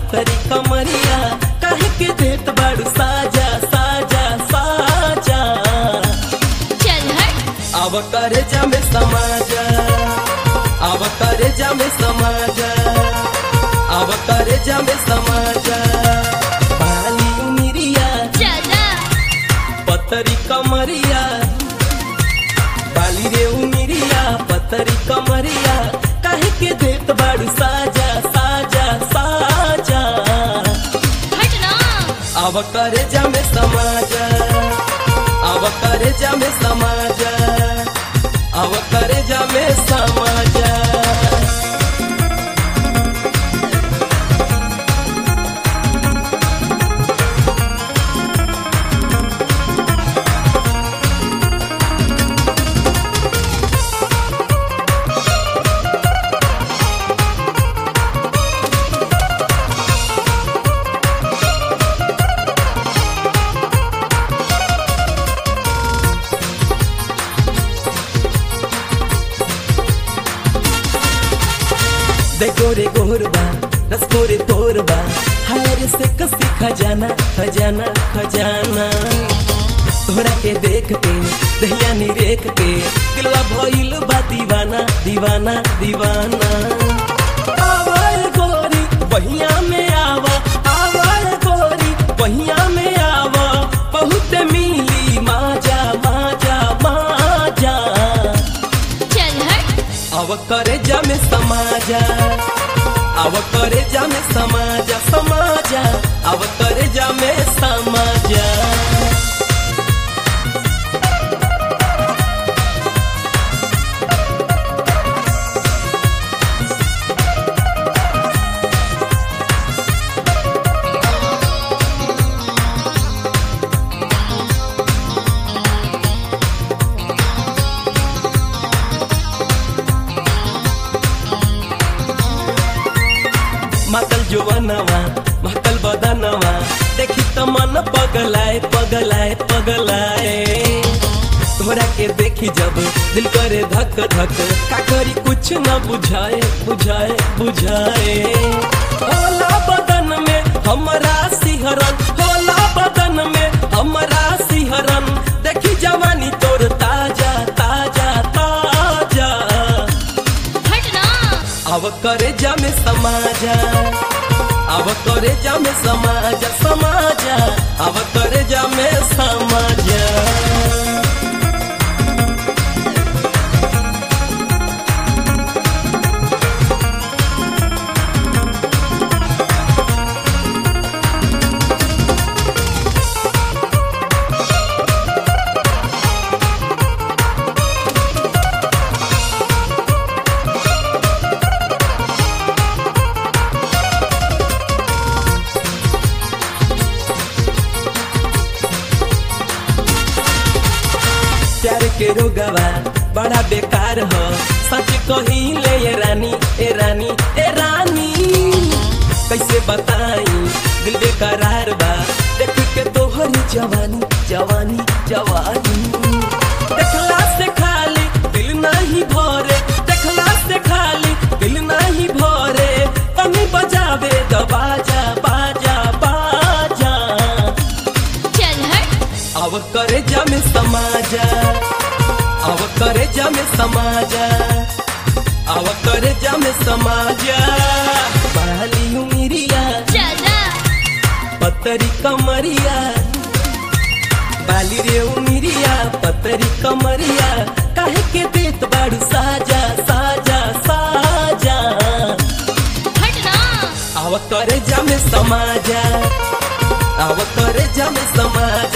पतरी कमरिया काहे के देत बाड़ू साजा साजा साजा चल हट अब करे जामे समाजा अब करे जामे समाजा अब करे जामे समाजा बाली उमिरिया चला पतरी कमरिया बाली रे उमिरिया पतरी कमरिया काहे के देत बाड़ू साजा साजा साजा हट ना अब करे जामे समाजा अब करे जामे समाजा अब करे जामे समाजा दे गोरे गोरबा रस गोरे तोरबा हायर से कसी खजाना खजाना खजाना तोहरा के देख के दहिया नी रेख के दिलवा भइल बा दीवाना दीवाना दीवाना आवाज गोरी बहिया में आवा आवाज गोरी बहिया में आवा बहुत मिली माजा माजा माजा चल हट अब करे जामे समाजा अब करे जामे समाजा समाजा अब करे जामे समाजा मातल जुवनवा महकल बदनवा देखी त मन पगलाए पगलाए पगलाए तोरा के देखी जब दिल करे धक धक का करी कुछ न बुझाए बुझाए बुझाए होला बदन में हमरा सिहरन होला बदन में हमरा सिहरन देखी जवानी तोर ताजा ताजा ताजा हट ना अब करे जामे समाजा अब करे जामे समाजा समाजा अब करे जामे समाजा प्यार के रोगवा बड़ा बेकार हो सच कही ले ये रानी ए रानी ए रानी कैसे बताई दिल बेकरार बा देख के तोहरी जवानी जवानी जवानी देखला से खाली दिल नहीं भरे देखला से खाली दिल नहीं भरे तनी बजावे द बाजा बाजा बाजा चल हट अब करे जामे समाजा अब करे जामे समाजा अब करे जामे समाजा बाली उमिरिया चला पतरी कमरिया बाली रे उमिरिया पतरी कमरिया काहे के देत बाड़ू साजा साजा साजा हट ना अब करे जामे समाजा अब करे जामे समाजा